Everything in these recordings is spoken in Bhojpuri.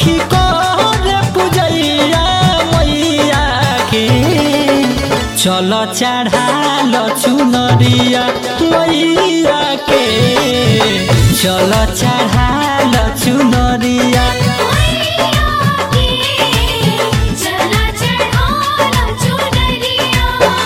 सखी कर पूजैया मैया के चल चढ़ाल चुनरिया मैया के चल चढ़ाल चुनरिया चला चढ़ाला चुनरिया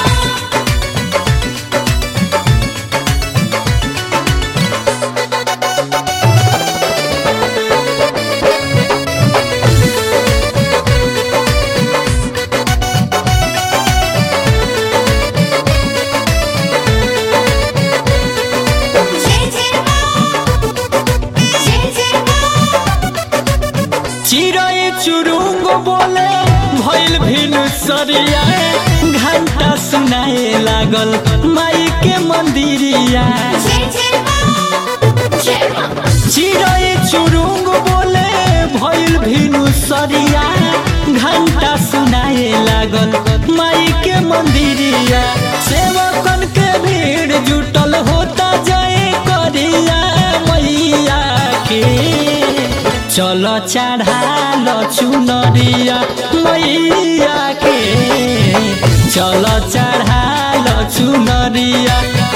जय जय मां जय जय मां चिड़ै चुरुंग बोले भइल भिनु सरिया घंटा सुनाए लागल माई के मंदिरिया जय जय मां जय मां चिड़ै चुरुंग बोले भइल भिनु सरिया घंटा सुनाए लागल माई के मंदिरिया सेवकन के भीड़ जुटल होता जाए करिया मैया के चल चढ़ाल चुनरिया मैया के चल चढ़ाल चुनरिया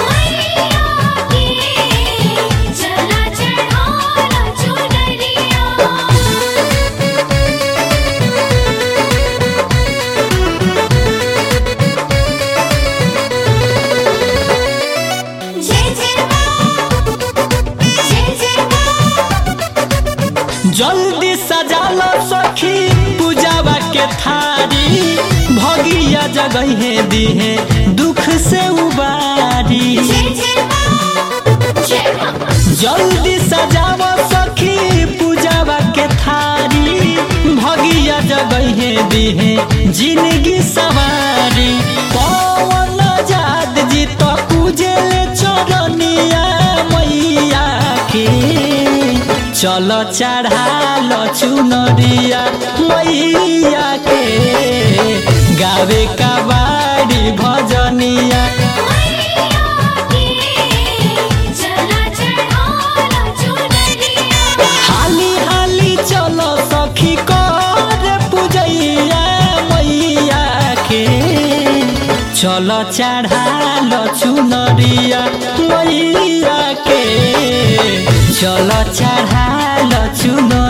चला चढ़ाला चुनरिया जय जय मां जय जय मां जल्दी सजाल सखी पूजावा के थारी भगिया जगहे दिहे दुख से उबारी जय जय मां जय मां जल्दी सजाव सखी पूजावा के थारी भगिया जगहे दिहे जिंदगी सवारी पवन जाद जी तो पूजे चरनिया मैया के चल चढ़ाल चुनरिया मैया के गावे का बाड़ी भजनिया चला चढ़ाला चुनरिया हाली हाली चलो सखी कर पूजैया मैया के चल चढ़ाल चुनरिया मैया के चल चढ़ाल चुनरिया